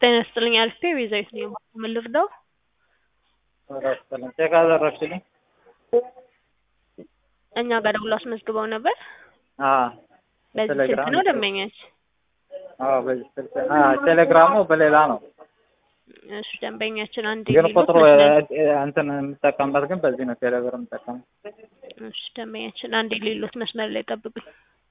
ጤና ይስጥልኝ አልፌ ቤዛዊት ነኝ። ምን ልርዳው? ቼክ አደረግሽልኝ? እኛ ጋር ደውሎ አስመዝግበው ነበር። አዎ በዚህ ስልክ ቴሌግራም ነው ደንበኛች? አዎ በዚህ ስልክ አዎ ቴሌግራሙ በሌላ ነው እሺ ደንበኛችን አንድ ግን የሚሉት ቁጥሩ መስመር- እ- እንትን የምጠቀምበት ግን በዚህ ነው ቴሌብር የምጠቀመው እሺ ደንበኛችን አንድ የሌሎት መስመር ላይ ጠብቁኝ።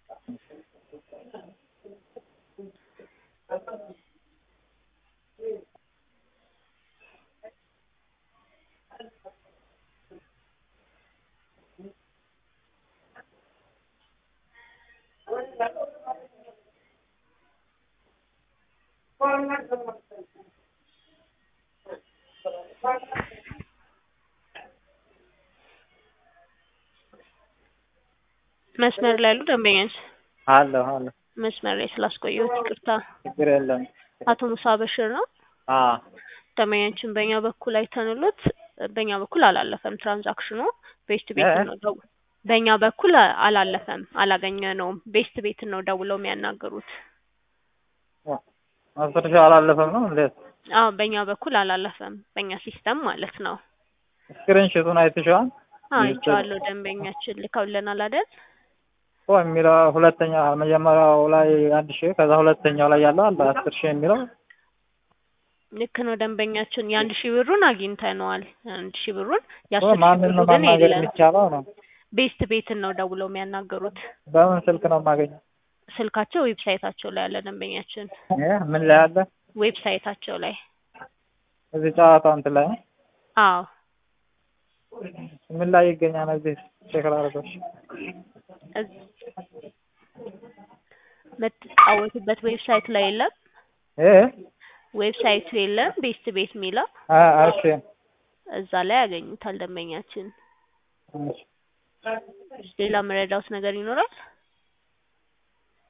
መስመር ላይ ያሉ ደንበኛች አለሁ አለሁ መስመር ላይ ስላስቆየሁት ይቅርታ። ችግር የለም አቶ ሙሳ በሽር ነው አዎ ደንበኛችን በእኛ በኩል አይተንሎት በእኛ በኩል አላለፈም ትራንዛክሽኑ ቤስት ቤት እ? ነው ደው በእኛ በኩል አላለፈም አላገኘነውም ቤስት ቤት ነው ደውለው የሚያናገሩት አስር ሺህ አላለፈም ነው እንዴት አዎ በእኛ በኩል አላለፈም በእኛ ሲስተም ማለት ነው ስክሪንሽቱን አይተሽዋል አይቼዋለሁ ደንበኛችን ልከውልናል አይደል እኮ የሚለው ሁለተኛ መጀመሪያው ላይ አንድ ሺህ ከዛ ሁለተኛው ላይ ያለው አለ አስር ሺህ የሚለው ልክ ነው ደንበኛችን የአንድ ሺህ ብሩን አግኝተነዋል አንድ ሺህ ብሩን እኮ የአስር ሺህ ማንን ብሩ ነው ግን ማናገር የለም የሚቻለው ነው ቤስት ቤትን ነው ደውለው የሚያናገሩት በምን ስልክ ነው የማገኘው ስልካቸው ዌብሳይታቸው ላይ ያለ ደንበኛችን እ? ምን ላይ አለ ዌብሳይታቸው ላይ እዚህ ጨዋታው እንትን ላይ ነው? አዎ ምን ላይ ይገኛል እዚህ ቼክ ላድርገው እዝ- የምትጫወቱበት ዌብሳይት ላይ የለም እ ዌብሳይቱ የለም ቤስት ቤት የሚለው አ እሺ እዛ ላይ ያገኙታል ደንበኛችን እሺ ሌላ መረዳውት ነገር ይኖራል